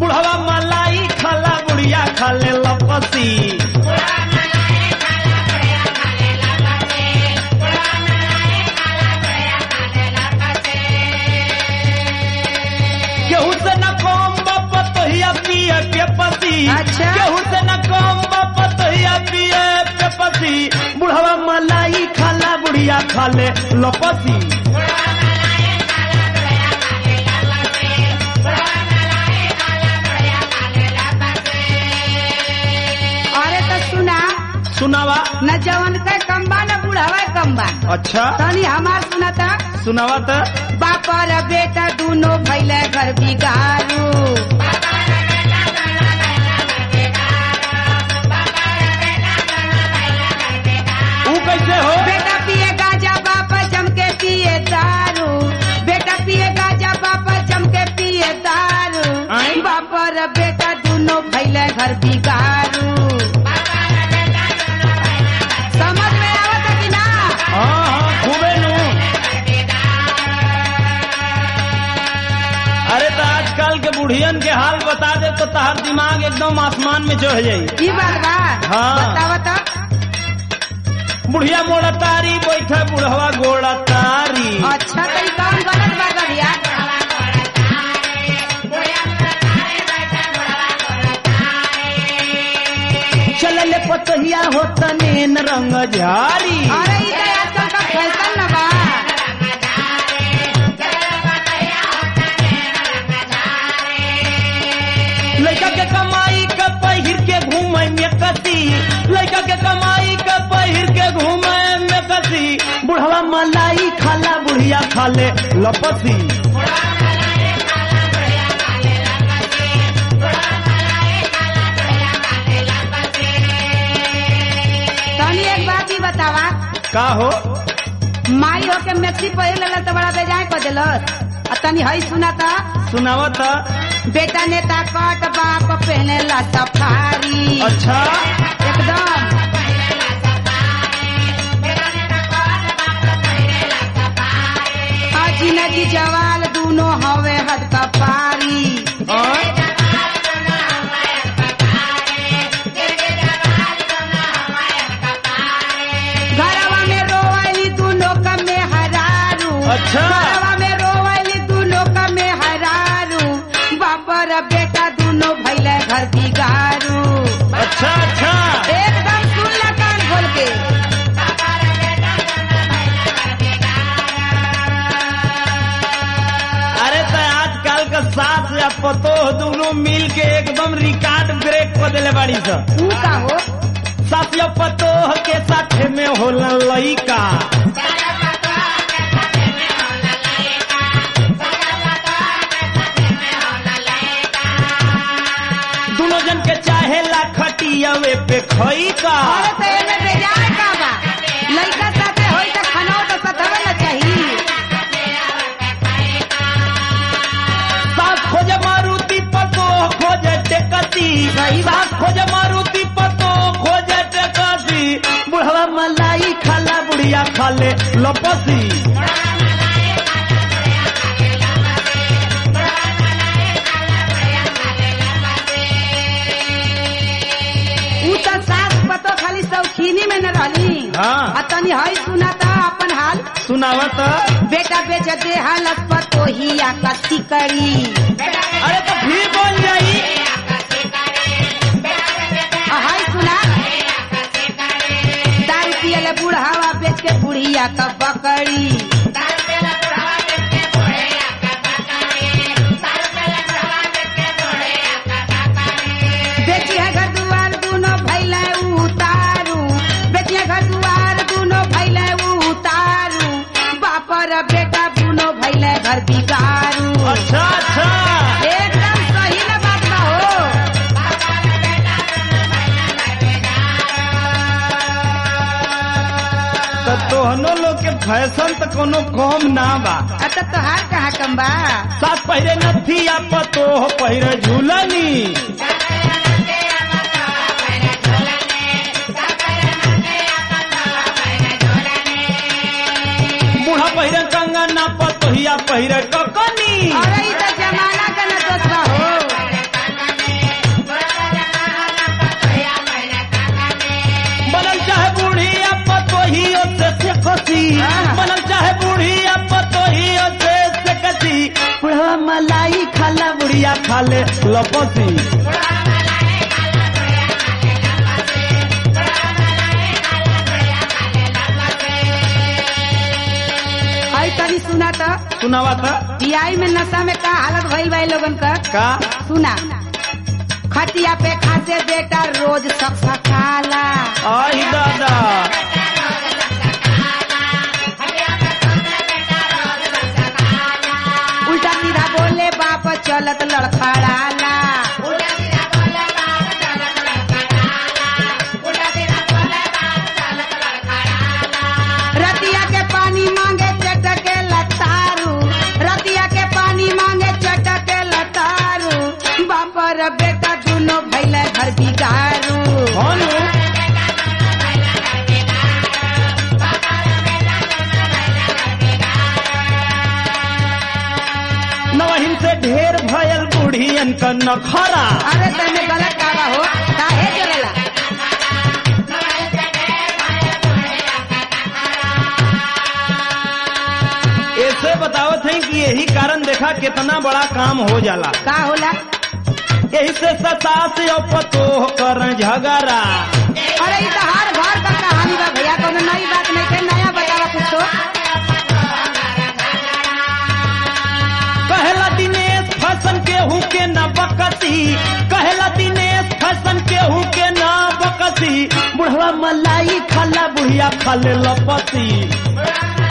बुढ़वा मलाई खाला बुढ़िया खाले लपसी केहू से न कम बाप तोहिया पिए के पति अच्छा। केहू से न कम बाप तोहिया पिए के पति बुढ़वा मलाई खाला बुढ़िया खाले लपसी अरे तो सुना सुनावा न जवन के कम्बा न बुढ़ावा कम्बा अच्छा तनी हमार सुना था सुनावा तो बाप और बेटा दोनों भैले घर बिगारू ऊ कैसे हो बेटा पिए गाजा बाप जम के पिए दारू बेटा पिए गाजा बाप जम के पिए दारू आय? बाप और बेटा दोनों भैले घर बिगारू समझ में आवत है कि ना हाँ हाँ खूबे नु अरे तो आजकल के बुढ़ियन के हाल बता दे तो तहार दिमाग एकदम आसमान में चढ़ जाई ई बात बा हाँ। बतावा तो बुढ़िया मोड़ा तारी बैठे बुढ़वा गोड़ा तारी अच्छा तो ई कौन गलत बात बा भैया चलले पतहिया हो तनेन रंग झारी अरे ई तो आजकल का फैशन न बा लड़का के कमाई का पहिर के घूमे में कती लड़का के कमाई का पहिर के घूमे में कती बुढ़वा मलाई खाला बुढ़िया खाले लपसी तनी एक बात ही बतावा का हो माई हो के मैक्सी पहिर लेला तो बड़ा बेजाय कर देलस आ तनी हई सुना था सुनावा था बेटा नेता कट बाप पहने ला सफारी अच्छा एकदम अजी नदी जवाल दोनों हवे हद कपारी और घरवा में रोवली दोनों कमे हरारू अच्छा। घरवा में रोवली दोनों कमे हरारू बापर बेटा दोनों भैले घर बिगारू अच्छा अच्छा एकदम सुन ला कान खोल के अरे तो आजकल का सास या पतोह दोनों मिल के एकदम रिकॉर्ड ब्रेक कर दिले बाड़ी सा तू का हो सास या पतोह के साथे में होला लइका दोनों जन के चाहे ला खटियावे पे खई का अरे तो एमे बेजार का बा लइका साथे होई त खाना तो सधवे न चाही सास खोजे मारुति पतोह खोजे टेकती सही बात। सास खोजे मारुति पतोह खोजे टेकती बुढ़वा मलाई खाला बुढ़िया खाले लपसी ऊ त सास पतो खाली शौकीनी में न रहली हाँ। आ तनी हई सुना था अपन हाल सुनावत बेटा बेच दे हालत पतो ही या कसी करी अरे तो फिर बोल जाई आ हई सुना दारू पियले बुढ़ावा बेच के बुढ़िया का बकरी बेची है घर दुआर दोनों भैले उतारू बेची है घर दुआर दोनों भैले उतारू बापर बेटा दोनों भैले घर बिगारू अच्छा अच्छा एकदम सही न बात बा हो तो तोहनो लोग के फैशन तो कोनो कम ना बा अच्छा तोहार कहाँ कम बा सास पहिरे नथिया पतोह पहिरे झूलनी बूढ़ा पहिरे कंगना पतोहिया पहिरे ककनी अरे ई त जमाना का न दोस्त बा हो बुढ़वा मलाई खाला बुढ़िया खाले लपसी आई तनी सुना तो सुनावा था बियाई में नशा में का हालत भइल बा इ लोगन का का सुना खटिया पे खाते बेटा रोज सकसकाला आई दादा उल्टा सीधा बोले बाप चलत लड़खड़ाला रतिया के पानी मांगे चटके लतारू रतिया के पानी मांगे चटके लतारू बाप रे बेटा दोनों भैले घर बिगारू कौन नवहिन से ढेर भयल बुढ़ियन का नखरा अरे तने गलत कावा हो काहे जरेला ऐसे बतावत है कि यही कारण देखा कितना बड़ा काम हो जाला का होला यही से सता से और पतोह कर झगड़ा अरे ई तो हर घर का कहानी बा भैया कोनो नई बात नहीं के नया बतावा कुछ तो कहला दिनेश फैशन के हूँ के न बकसी कहला दिनेश फैशन के हूँ के न बकसी बुढ़वा मलाई खाला बुढ़िया खाले लपसी